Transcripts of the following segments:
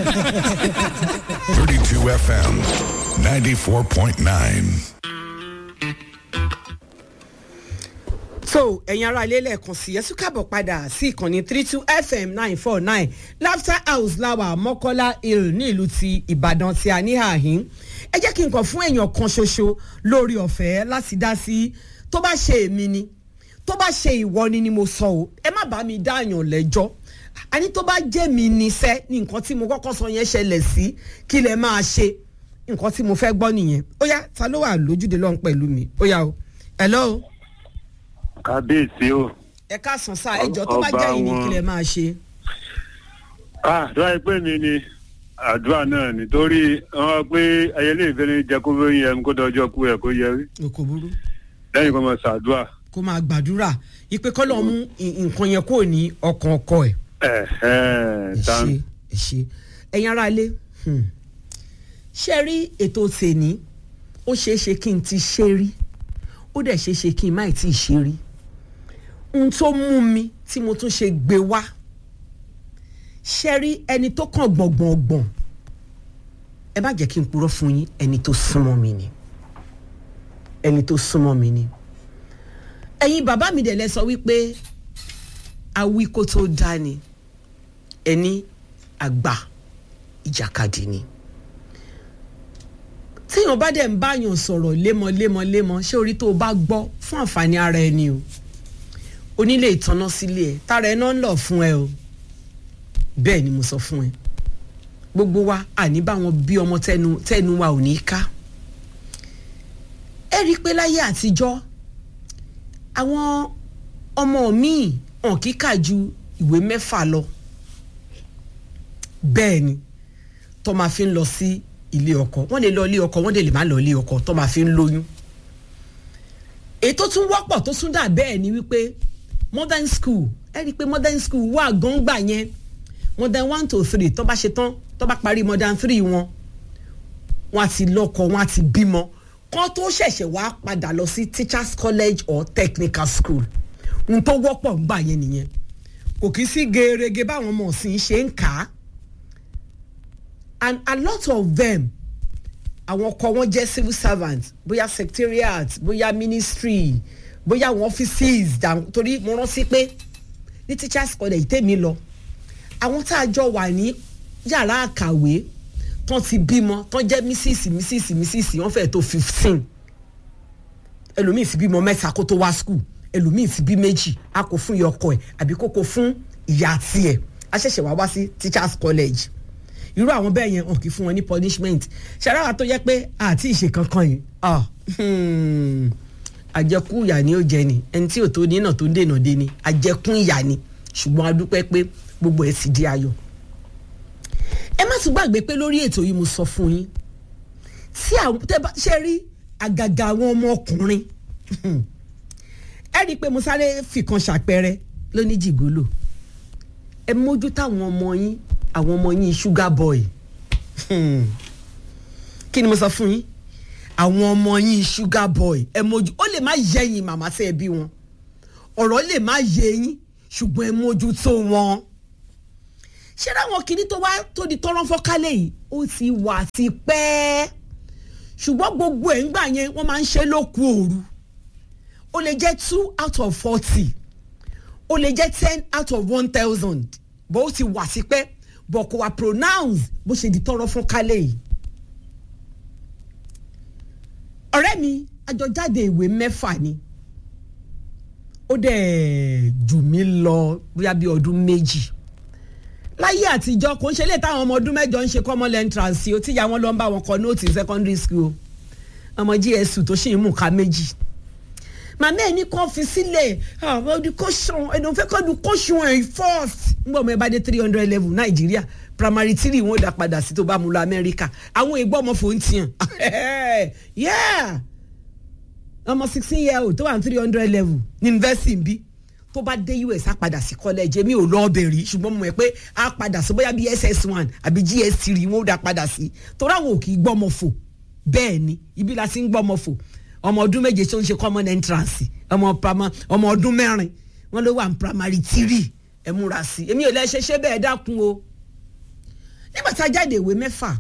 32 FM, 94.9. so ẹ̀yin ará ilé lẹ́ẹ̀kan sí ẹ tún káàbọ̀ padà sí ìkànnì three two fm nine four nine laughter house lawa mọ́kọ́lá hill ní ìlú ti ìbàdàn tí a ní àhín ẹ jẹ́ kí n kàn fún èèyàn kan ṣoṣo lórí ọ̀fẹ́ láti dá sí tó bá ṣe èmi ni tó bá ṣe ìwọ ni ni mo sọ o ẹ má bá mi dáàyàn lẹ́jọ́ àní tó bá jẹ́ mi níṣẹ́ ní nǹkan tí mo kọ́kọ́ sọ yẹn ṣẹlẹ̀ sí kí lẹ máa ṣe nǹkan tí mo fẹ́ gbọ́ nìyẹn ó yá ta ló wà lójúde lọ́hùn pẹ̀lú mi ó yá o hello kábíyèsí o. ẹ káàsán sá ẹjọ tó bá Ọba jẹ́ yìí ni wọn. kí lẹ máa ṣe. ah tó wáyé pé mi ni àdúrà náà nítorí wọn pé ayẹlẹ ìfẹni jẹ kó lóyún ẹmu kó dọjọ kú ẹ kó yẹrí kò burú lẹyìn kó máa ṣàdúrà. kó máa gbàdúrà ipe kọ́lọ̀ mú ì- nǹkan yẹn kúrò ní ọkàn ọkọ ẹ̀. ẹ ẹ ẹ tán ṣe ẹ ṣe ẹ̀yin ará ilé hmm. ṣe rí ètò tèní ó ṣeé ṣe kí n ti ṣe rí ó dẹ̀ ṣeé ṣe kí n má ì tí ì ṣe rí ohun tó mú mi tí mo tún ṣe gbé wá ṣe rí ẹni tó kàn gbọ̀ngbọ̀ngbọ̀n ẹ bá jẹ́ kí n purọ́ fún yín ẹni tó súnmọ́ mi ni ẹni tó súnmọ́ mi ni ẹ̀yin bàbá mi dẹ̀ lẹ sọ wípé awí kó tó dá ni ẹni àgbà ìjàkadì ni téèyàn bá dẹ̀ ń báyàn sọ̀rọ̀ lémọ́lémọ́lémọ́ ṣé orí tó o bá gbọ́ fún àǹfààní ara ẹni o onílé ìtanná sílé ẹ tára ẹ náà ń lọ fún ẹ o bẹ́ẹ̀ ni mo sọ fún ẹ gbogbo wa àní báwọn bí ọmọ tẹnu tẹnu wa ò ní ká ẹ rí i pé láyé àtijọ́ àwọn ọmọ míì hàn kíkà ju ìwé mẹ́fà lọ bẹ́ẹ̀ ni tó máa fi ń lọ sí ilé ọkọ wọ́n lè lọ ilé ọkọ wọ́n lè má lọ ilé ọkọ tó máa fi ń lóyún èyí tó tún wọ́pọ̀ tó tún dà bẹ́ẹ̀ ni wípé modern school ẹ rí i pé modern school wà gángbà yẹn modern one to three tó bá ṣe tán tó bá parí modern three wọn wọn á ti lọ́kọ wọn á ti bímọ kán tó ṣẹ̀ṣẹ̀ wá padà lọ sí teachers college or technical school n tó wọ́pọ̀ ń gbà yẹn nìyẹn kò kí sí gerege báwọn ọmọ ọ̀sìn ṣe ń kà á and a lot of them àwọn ọkọ wọn jẹ́ civil servants bóyá secretariat bóyá ministry bóyá àwọn offices dà- torí mo rántí pé ní teachers college tèmi lọ àwọn tá a jọ wà ní yàrá àkàwé tán ti bímọ tán jẹ́ mrs mrs mrs wọ́n fẹ́ẹ́ tó fifteen ẹlòmíì ti bímọ mẹ́ta kó tó wá school ẹlòmíì ti bí méjì a kò fún ìyá ọkọ ẹ̀ àbí kó kó fún ìyá tiẹ̀ a ṣẹ̀ṣẹ̀ wá wá sí teachers college irú àwọn bẹ́ẹ̀ yẹn hàn kí fún wọn ní punishment ṣàràwà tó yẹ pé àti ìṣe kankan yìí ah, hmm, àjẹkù ìyà ni ó jẹ ni ẹni tí ò tó ní náà tó ń dènà dé ni àjẹkù ìyà ni ṣùgbọ́n a dúpẹ́ pé gbogbo ẹ̀ sì di ayọ̀ ẹ má tún gbàgbé pé lórí ètò yìí mo sọ fún yín tí àwọn tẹ bá ṣe rí àgàgà àwọn ọmọkùnrin ẹ rí i pé mo sáré fìkan ṣàpẹrẹ lóní jìgólò ẹ mójú táwọn ọmọ yín àwọn ọmọ yín sugar boy Hmm. kí ni mo sọ fún yín àwọn ọmọ yín sugar boy ẹ mójú ó lè má yẹ yín màmá sí ẹbí wọn ọ̀rọ̀ lè má yẹ yín ṣùgbọ́n ẹ mójú tó wọn ṣé láwọn kìíní tó wá tó di tọ́rọ́ fọ́kálẹ̀ yìí ó ti wà ti pẹ́ ṣùgbọ́n gbogbo ẹ̀ ń gbà yẹn wọ́n máa ń ṣe lóku òru ó lè jẹ́ two out of forty ó lè jẹ́ ten out of one thousand bó ó ti wà sí pẹ́ bọ̀ kò wá pronounce bó ṣe di tọ́rọ́ fọ́kálẹ̀ yìí. ọ̀rẹ́ mi àjọjáde ìwé mẹ́fà ni ó dẹ̀ jù mí lọ bóyá bí ọdún méjì láyé àtijọ́ kò ń ṣe lè táwọn ọmọ ọdún mẹ́jọ ń ṣe common entrance o tíya wọn lọ ń bá wọn kọ nóòtì secondary school ọmọ gsu tó ṣì ń mú ká méjì màmá ẹ̀ ní kàn fi sílẹ̀ àwọn education ẹ̀dùn fẹ́ kọ́ education ẹ̀ first ngbọ́n mo ẹ bá dé three hundred level nàìjíríà primary three wọn ò dá padà sí tó bá mu lọ amẹ́ríkà àwọn èègbọ́ ọmọ fòun tiẹ̀ yeah ọmọ sixteen year old tó wà ní three hundred level ní university ń bí tó bá dé us á padà sí college èmi ò lọ ọbẹ̀ rí ṣùgbọ́n mo mọ̀ pé á padà sí bóyá bí ss one àbí gs three wọn ó dá padà sí torí àwọn ò kì í gbọ́mọ fò bẹ́ẹ̀ ni ibi la ti ń gbọ́mọ fò ọmọ ọdún méje tó ń ṣe common entrance ọmọ pama ọmọ ọdún mẹ́rin wọ́n ló wà ní primary three ẹ múra sí èmi ò lè ṣe ṣe bẹ́ẹ̀ dákun o nígbà tá a jáde ìwé mẹ́fà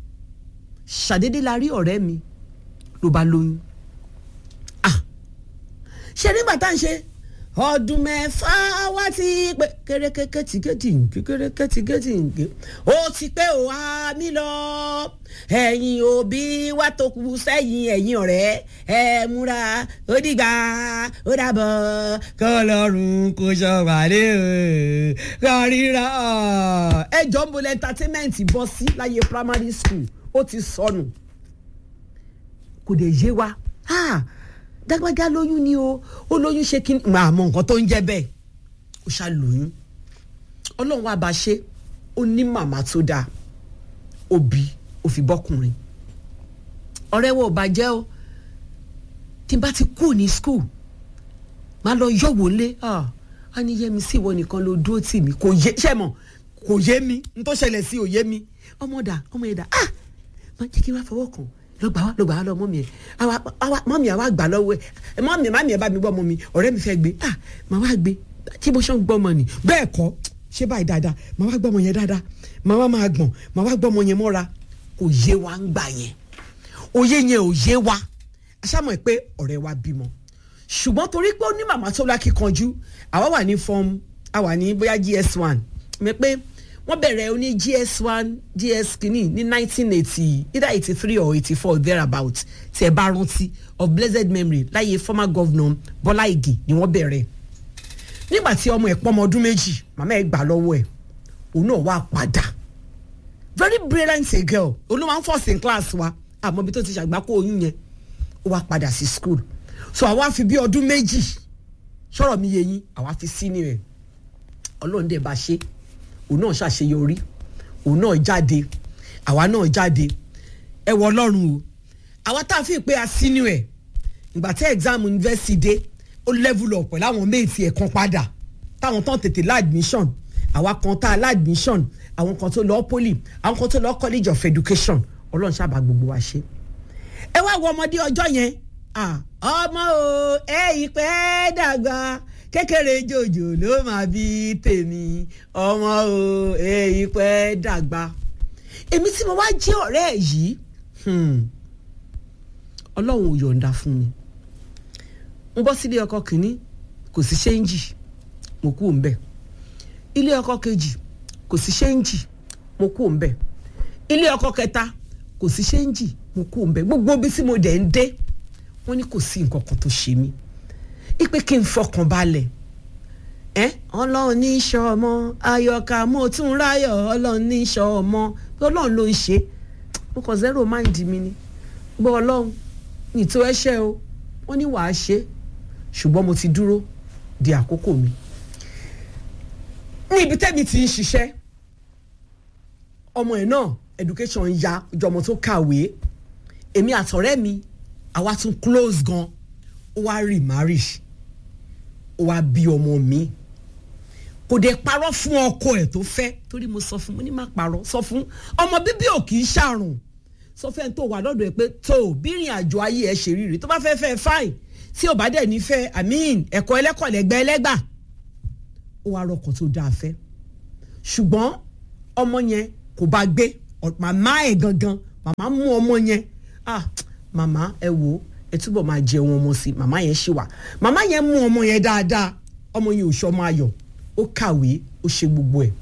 ṣàdédé la rí ọ̀rẹ́ mi ló bá lóyún ah ṣe nígbà tá à ń ṣe ọdún mẹ́fà wá ti pé kérékéké tí gédì nké kéréké tí gédì nké ó ti pé ó wá mí lọ ẹ̀yin òbí wa tó kù sẹ́yìn ẹ̀yin ọ̀rẹ́ ẹ múra ó dìgbà ó dàbọ̀ kọlọ́run kò ṣọ̀wálé o kò ríra ẹ jọ ń bolẹ̀ entertainment bọ́ sí láyé primary school ó ti sọnù kò dé yé wa. Ah dágbájá lóyún ni o ó lóyún ṣe kí n máa mọ nǹkan tó ń jẹ́ bẹ́ẹ̀ ó ṣá lóyún ọlọ́run wa bá ṣe ó ní màmá tó dáa ó bí ó fi bọ́kùnrin ọ̀rẹ́ wo ò bá jẹ́ o tí n bá ti kú ní skul máa lọ yọ̀wò lé á ní yẹmi sí ìwọ nìkan ló dúró tì mí kò yé ṣẹ́ mọ̀ kò yé mi n tó ṣẹlẹ̀ sí ò yé mi ọmọ dà ọmọ yẹn dà á máa jẹ́ kí n wá fọwọ́ kàn ló gbà wá ló gbà wá lọ mọ́mí ẹ̀ àwa àwa mọ́mí àwa gbà lọ́wọ́ ẹ̀ mọ́mí mọ́mí ẹ̀ bá mi gbọ́ ọmọ mi ọ̀rẹ́ mi fẹ́ gbé ah màá wá gbé tí mo ṣe ń gbọ́ ọmọ ni bẹ́ẹ̀ kọ́ ṣé báyìí dáadáa màá wá gbọ́ ọmọ yẹn dáadáa màá wá máa gbọ̀n màá wá gbọ́ ọmọ yẹn mọ́ra kò yé wa ń gbà yẹn òye yẹn ò yé wa aṣáàmọ̀ ẹ̀ pé ọ̀rẹ́ wa bímọ ṣùgbọ́n torí pé ó ní màmá tó lákìkanjú àwa wà ní form àwa ní bóyá gs one mi pé wọ́n bẹ̀rẹ̀ oní gs one gs kìíní ní nineteen eighty either eighty three or eighty four thereabout tí ẹ bá rántí of blessed memory láyé former governor Bọ́lá Ìgè ni wọ́n bẹ̀rẹ̀ nígbà tí ọmọ ẹ̀ pọ́nmọ ọdún méjì màmá ẹ̀ gbà lọ́wọ́ ẹ̀ òun náà wá padà very brilliant a girl olú máa ń first in class wa àmọ́ ibi tó ti ṣàgbákò oyún yẹn ó wá padà sí school so àwa fi bí ọdún méjì sọ̀rọ̀ mi yé yín àwa fi sí ni rẹ̀ ọlọ́run dẹ̀ bá ṣe òun náà ṣàṣeyọrí òun náà jáde àwa náà jáde ẹ wọ ọlọ́run o àwa tá a fi pé a sínú ẹ̀ ìgbà tí exam university dé ó level up pẹ̀lú àwọn méjì ẹ̀ kan padà táwọn tán tètè láàdmission àwa kan tá a láàdmission àwọn kan tó lọ poli àwọn kan tó lọ college of education ọlọ́run ṣàbà gbogbo wa ṣe ẹ wá wọ ọmọdé ọjọ́ yẹn ọmọ o ẹ ìpẹ́ dàgbà kékeré jòjò ló máa bí tèmi ọmọ o èyí pẹ́ dàgbà èmi tí mo wá jẹ́ ọ̀rẹ́ ẹ̀ yìí ọlọ́run ò yọ̀ǹda fún mi n bọ́ sílé ọkọ kìíní kò sí ṣéǹjì mo kú òun bẹ̀ ilé ọkọ kejì kò sí ṣéǹjì mo kú òun bẹ̀ ilé ọkọ kẹta kò sí ṣéǹjì mo kú òun bẹ̀ gbogbo bí tí mo dẹ̀ ń dé wọ́n ní kò sí nǹkan kan tó ṣe mí ipe kí n fọkàn balẹ̀ ẹ ọlọ́run ní í ṣọ́ ọmọ ayọ̀ká mo tún ráyọ̀ ọlọ́run ní í ṣọ́ ọmọ ọlọ́run ló ń ṣe mo kàn zero mind mi ni gbọ́ ọlọ́run nìtò ẹ̀ṣẹ̀ o wọ́n ní wàá ṣe ṣùgbọ́n mo ti dúró di àkókò mi ní ibi tẹ́mi ti ń ṣiṣẹ́ ọmọ ẹ̀ náà education ya jọmọ tó kàwé èmi àtọ̀rẹ́ mi àwa tún close gan ó wá remarry ó wá bí ọmọ mi kò dé parọ́ fún ọkọ ẹ̀ tó fẹ́ torí mo sọ fún mo ní má parọ́ sọ fún ọmọ bíbí ò kì í ṣàrùn sọ fẹ́ tó wà lọ́dọ̀ ẹ̀ pé tó bírìn àjò ayé ẹ̀ ṣe rí rí tó bá fẹ́ fẹ́ fáìn tí ò bá dẹ̀ nífẹ̀ẹ́ àmín ẹ̀kọ́ ẹlẹ́kọ̀ lẹ́gbẹ́ ẹlẹ́gbà ó wá rọkọ̀ tó dáa fẹ́ ṣùgbọ́n ọmọ yẹn kò bá gbé màmá ẹ̀ gangan màmá mú ọmọ yẹn ah màmá ẹ wò ó ẹ túbọ̀ máa jẹun ọmọ sí màmá yẹn ṣì wà màmá yẹn mú ọmọ yẹn dáadáa ọmọ yẹn ò ṣọmọ ayọ̀ ó kàwé ó ṣe gbogbo ẹ̀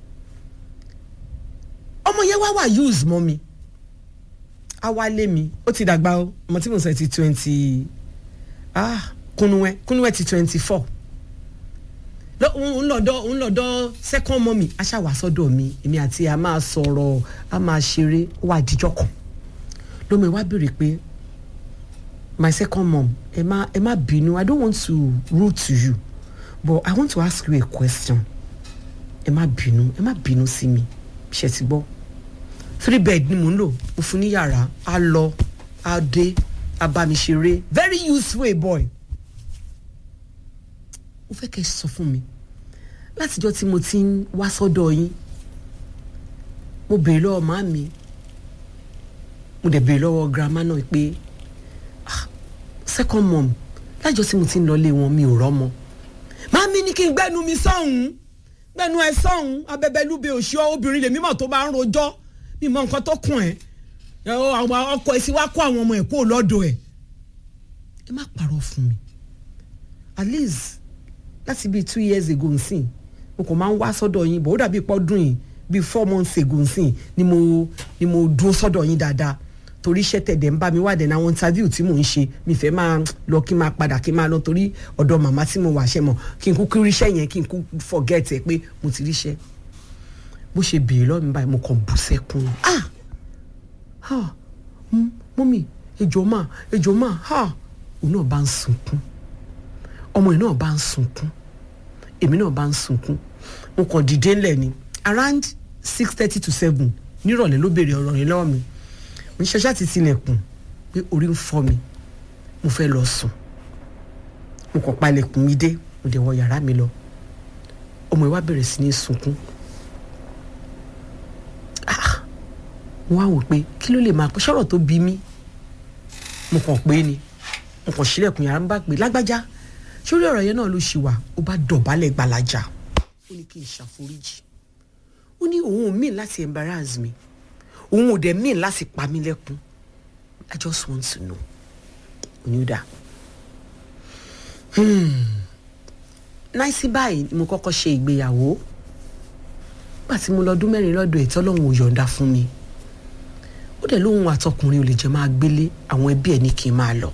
ọmọ yẹn wá wà use mọ́ mi á wá lé mi ó ti dàgbà o ọmọ tí mo sọ ti twenty ah kúnúwẹ́ kúnúwẹ́ ti twenty four òun lọ́dọ̀ òun lọ́dọ̀ second mọ́ mi aṣáwà sọ́dọ̀ mi èmi àti a máa sọ̀rọ̀ a máa ṣeré ó wà díjọ́ kan lómi wá béèrè pé my second mom ẹ má ẹ má bínú i don't want to rude to you but i want to ask you a question ẹ má bínú ẹ má bínú sí mi ṣe ti gbọ́ three bed ni mò ń lò mo fún ní yàrá á lọ á dé á bá mi ṣeré very useful a boy ó fẹ́ kẹ́ ẹ sọ fún mi látijọ́ tí mo ti ń wá sọ́dọ̀ yín mo béèrè lọ́wọ́ màámi mo dẹ̀ béèrè lọ́wọ́ grandma náà pé second mom lájọ tí mo ti ń lọlé wọn mi ò rọ́mọ màámi ní kí n gbẹ́nu mi sọ́hùn gbẹnu ẹ sọ̀hún abẹ́bẹ́lúbe òṣìọ́ obìnrin lèmi mọ̀ tó bá ń rojọ́ mi mọ nǹkan tó kùn ẹ́ ẹ, ọ, àwọn ọkọ ẹ sì wá kó àwọn ọmọ ẹ kó lọ́dọ̀ ẹ̀ ẹ má parọ́ fún mi at least láti bíi two years ago nsìn mo kàn máa ń wá sọ́dọ̀ yín bọ̀ ó dàbí pọ́dún yìí bíi four months ago nsìn ni mo ni mo dúró sọ́dọ̀ yín dáadáa torí iṣẹ́ tẹ̀dẹ̀ ń bá mi wádẹ̀ náà àwọn interview tí mò ń ṣe mi fẹ́ máa lọ kí n máa padà kí n máa lọ torí ọ̀dọ̀ màmá tí mo wà ṣẹ́ mọ̀ kí n kúkú ríṣẹ́ yẹn kí n kú forget ẹ pé mo ti ríṣẹ́ bó ṣe béèrè lọ́ọ̀ mi báyìí mo kàn bú sẹ́kún ah ah mm, mọ́mì ejò máa ejò máa ah òun náà bá ń sunkún ọmọ yìí náà bá ń sunkún èmi náà bá ń sunkún mo kàn dìde ńlẹ̀ ni around six thirty to seven nírọ̀lẹ́ ló béèrè ọ̀rọ̀ yẹn lọ́wọ́ mi mo ṣe ṣáà ti tilẹ̀kùn pé orí ń fọ́ mi mo fẹ́ lọ sùn mo kàn palẹ̀kùn mi dé mo dẹ̀ wọ yàrá mi lọ ọmọ yìí wá bẹ̀rẹ̀ sí ní sunkún Ah, mo wá wò pé kí ló lè máa pẹ́ sọ̀rọ̀ tó bí mi mo kàn pé ni mo kàn sílẹ̀kùn yàrá ń bá pè lágbájá sórí ọ̀rọ̀ yẹn náà ló ṣì wà ó bá dọ̀bálẹ̀ gbalaja ó ní kí n ṣàforíjì ó ní òun ò mean láti embarrass mi òun ò dẹ̀ mean láti pa mí lẹ́kún i just want to know onídà náìsí báyìí ni mo kọ́kọ́ ṣe ìgbéyàwó nígbà tí mo lọ́dún mẹ́rin lọ́dọ̀ ẹ̀ tọ́lọ́hún ò yọ̀ǹda fún mi ó dẹ̀ lóhun àtọkùnrin ò lè jẹ́ máa gbélé àwọn ẹbí ẹ̀ ní kí n máa lọ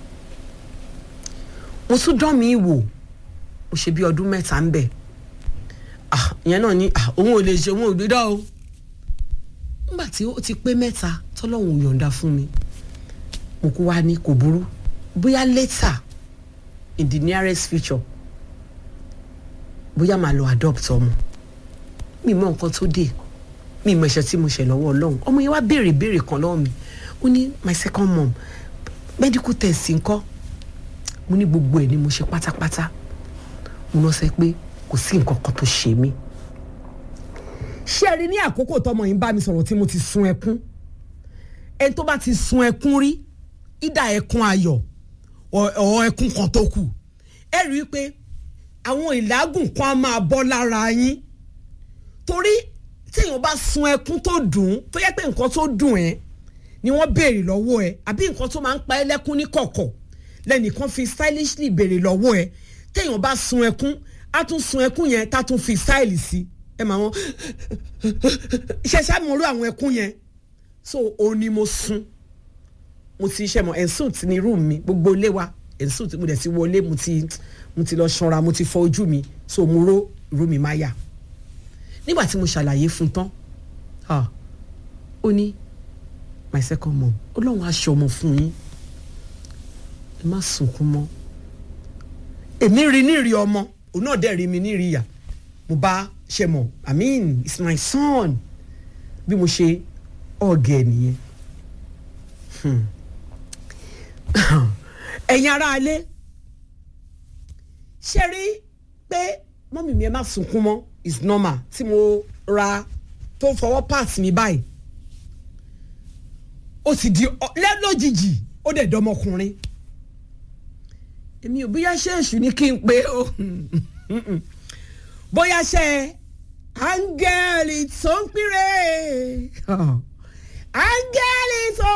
mo tún dán mi wò mo ṣe bí ọdún mẹ́ta ń bẹ̀ ah ìyẹn náà ni ah òun ò lè ṣe òun ò gbé dá o nígbà tí ó ti pé mẹ́ta tọ́lọ́hún ò yọ̀ǹda fún mi mo kú wá ní kò burú bóyá later in the nearest future bóyá màá lọ adopt ọmọ mi mọ nǹkan tó dé mi mọ ẹ̀ṣẹ̀ tí mo ṣẹ̀ lọ́wọ́ Ọlọ́run ọmọ yẹn wá béèrè béèrè kan lọ́wọ́ mi ó ní my second mom medical test ńkọ́ mo ní gbogbo ẹ̀ ni mo ṣe pátápátá mo lọ sẹ pé kò sí nǹkan kan tó ṣe mí. ṣé ẹ rí ní àkókò tọmọ yìí ń bá mi sọ̀rọ̀ tí mo ti sun ẹkún ẹni tó bá ti sun ẹkún rí ìdá ẹkún ayọ̀ ọ̀ ẹkún kan tó kù ẹ rí i pé àwọn ìlágùn kan á máa bọ́ lára yín torí téèyàn bá sun ẹkún tó dùn ún tó yẹ pé nǹkan tó dùn ẹ́ ni wọ́n béèrè lọ́wọ́ ẹ àbí nǹkan tó máa ń pa ẹ́ lẹ́kún ní kọ̀kọ̀ lẹ́nìkan fi stylishly béèrè lọ́wọ́ ẹ téèyàn bá sun ẹkún á tún sun ẹkún yẹn tá tún fi style sí ẹ mà wọn ṣẹṣẹ mo rú àwọn ẹkún yẹn so òun ni mo sun mo ti ṣe mọ ensut ní room mi gbogbo ilé wa ensut mo dẹ̀ ti wọlé mo ti mo ti lọ ṣanra mo ti fọ ojú mi so mo ró room mi máa yà nígbà tí mo ṣàlàyé fún tán ah, ó ní my second mom ọlọ́run aṣọ ọmọ fún yín ẹ má sunkún mọ́ èmi rí nírì ọmọ òun náà dẹ̀ rí mi nírì ìyá mo bá ṣe mọ̀ i mean it's my son bí mo ṣe ọ̀gẹ̀ nìyẹn ẹ̀yin aráalé ṣe rí pé mọ́mì mi ẹ má sunkún mọ́ is normal tí mo ra tó fọwọ́ pass mi báyìí ó sì di lẹ́lọ́jijì ó dẹ̀ dọmọkùnrin èmi ò bóyá ṣe èṣù ni kí n pé o bóyá ṣe áńgẹ́lì tó ń pírè áńgẹ́lì tó.